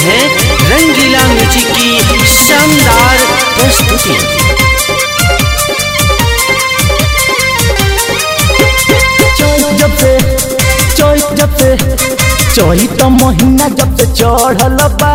हैं रंगीला म्यूजिक की शानदार प्रस्तुति चोइस जब से चोइस जब से चोई तो महीना जब से चढ़ल बा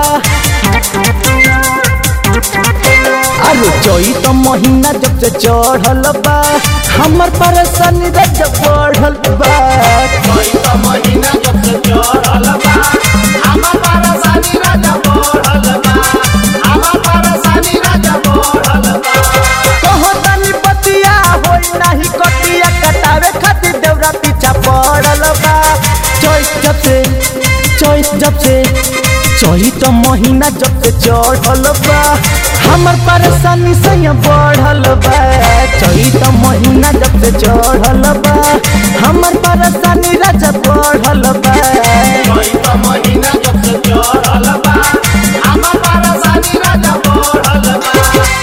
अरे चोई तो महीना जब से चढ़ल बा हमर परेशानी रज बढ़ल बा कोई तो महीना जब से चढ़ल बा हमर परेशानी राजा बढ़ल बा हमर परेशानी राजा बढ़ल बा कहो तनी पतिया होई नाही कटिया कटावे खातिर देवरा पीछा पड़ल बा चोइस जब से चोइस जब से चोई तो महीना जब से चढ़ल बा हमर परेशानी से बढ़ल बा चोई तो महीना जब से चढ़ल बा हमर परेशानी राजा बढ़ल बा कोई तो महीना जब से चढ़ल बा हमर परेशानी राजा बढ़ल बा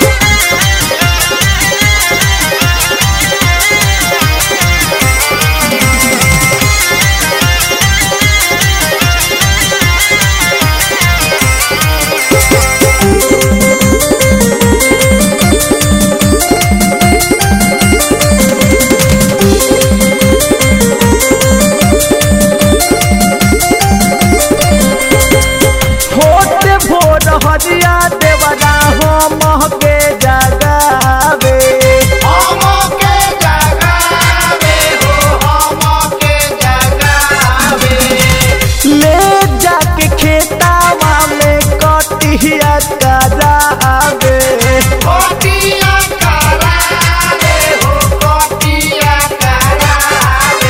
होते भोर हरिया देवरा हो महके जगावे हम के जगावे हो हम के जगावे ले जाके खेतावा में कटिया करावे कोटिया करावे हो कोटिया करावे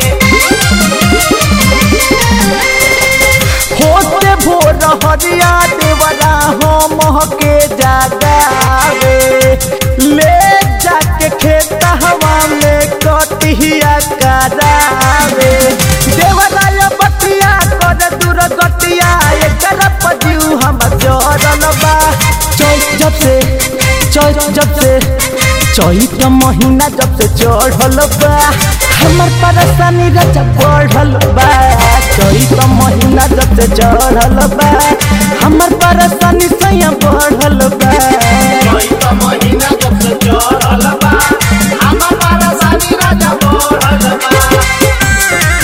होते भोर हरिया देवरा हो महके जगावे ले जाके खेतावा में कटिया करावे देवरा ये बटिया कर दूर गटिया एकर पजिउ हम जरल बा चौथ जब से चौथ जब से चौथ महीना जब से चढ़ल बा हमर परेशानी रच बढ़ल बा चौथ महीना जब से चढ़ल बा हमर परेशानी सैया बढ़ल बा कोई तो महीना जब से चढ़ल बा हमर परेशानी राजा बढ़ल बा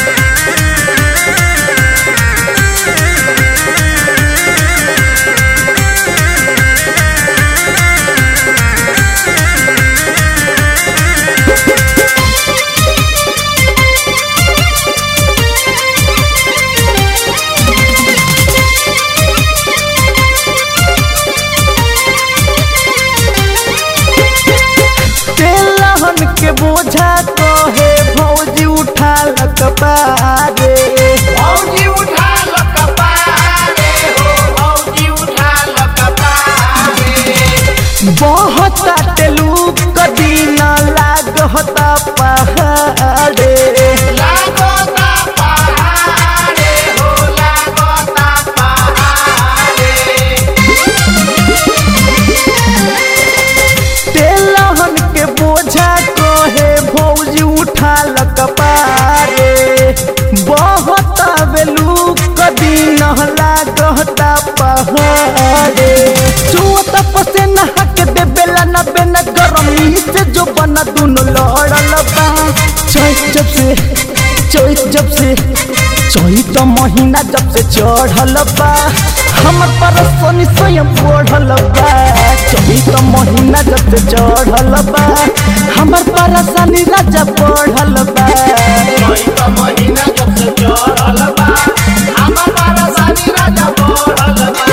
तेलहन के बोझा कहे भौजी उठा लकबारे भौजी उठा लकपारे हो भौजी उठा लकपारे बहुत तेलू कदीना लागता पहाड़े लागोता पहाड़े हो लागोता पहाड़े तेलहन के बोझा कहे भौजी उठा लकबारे बहुत बेलू कदीना लागता पहाड़े चुअत पसेना हक देबेला न बेना गरमी से जो बना दुनु लड़ल बा चोइस जब से चोइस जब से चोइस महीना जब से चढ़ल बा हमर परेशानी स्वयं बढ़ल बा चोइस महीना जब से चढ़ल बा हमर परेशानी राजा बढ़ल बा कोई तो महीना जब से चढ़ल बा हमर परेशानी राजा बढ़ल बा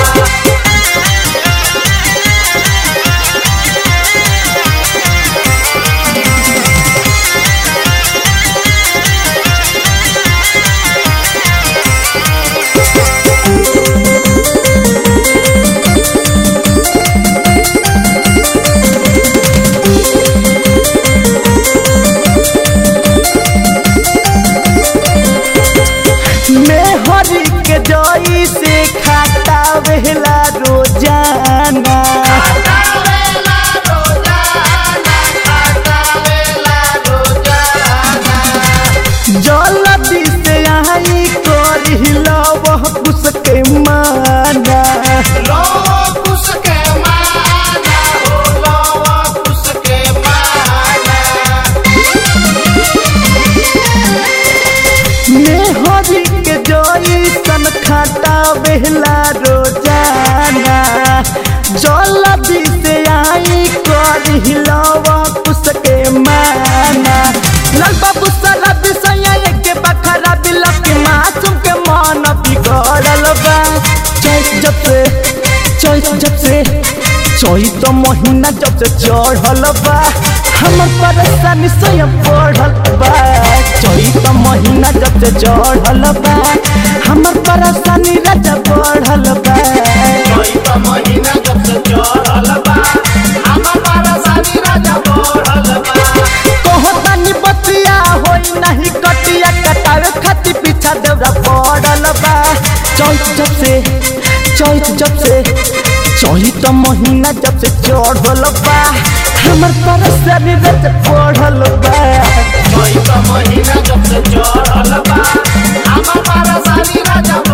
मेहरी के जई से खाता वेला रोजाना खाटावेला रोजाना खाटावेला रोजाना जल्दी से आई करी लव कुछ के माना बेहला रोजाना जल्दी से आई कर हिलावा कुसके माना लाल बाबू साला विषय के बखरा बिलक के मासूम के मन बिगड़ल बा चौथ जब से चौथ जब से चौथ महीना जब से चढ़ल बा हमर परेशानी स्वयं बढ़ल बा चौथ महीना जब से चढ़ल बा हमर परेशानी राजा बढ़ल बा चैत महीना जब से चढ़ल बा हमर परेशानी राजा बढ़ल बा कहतानी बतिया होई नहीं कटिया कटावे खातिर पीछा देवरा पड़ल बा चौथ जब से चौथ जब से चौथ महीना जब से चढ़ल बा हमर परेशानी रच पढ़ल बा चैत महीना जब से चढ़ल बा हमर परेशानी राजा